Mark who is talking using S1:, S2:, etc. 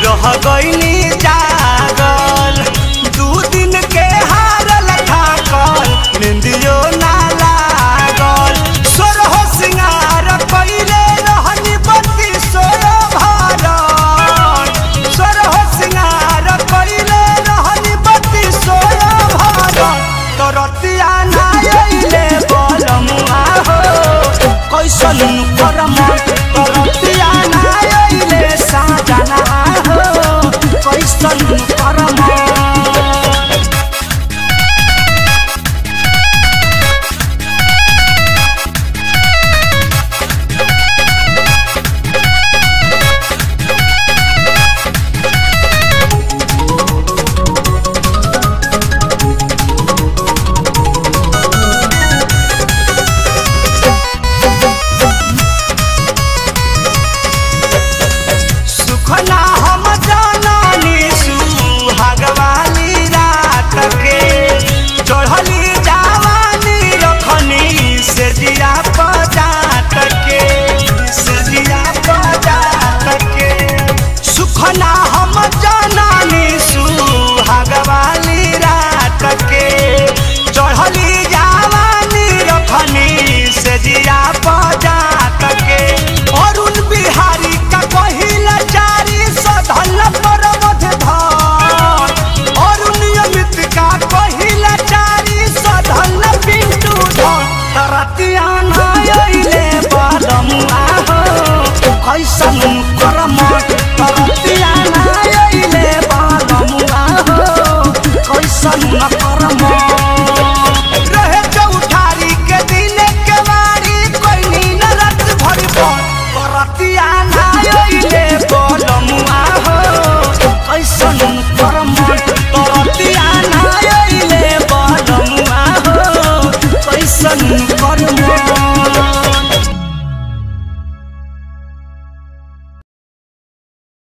S1: रह गईनी जागल दू दिन के हारल थाकल निंदियो ना लागल सोरह सिंगार पहिले रहनी बत्ती सोरो भारत सोरह सिंगार पहिले रहनी बत्ती सोरो भारत तरतिया ना अइले बलमुआ हो कैसन करम तरतिया ना अइले साजना हो कैसन करम सुखना हम जाननी सुहागवाली रात के चढ़ली जावानी रखनी से जिया पजात के से जिया पजात के सुखना हम जाननी सुहागवाली रात के चढ़ली जावानी रखनी से जिया पजात के अरुण बिहारी का कहिला चारी सधल पर मध धान अरुण अमित का कहिला चारी सधल पिंटू धान तरतिया ना अइले बालमुआ हो कैसन कर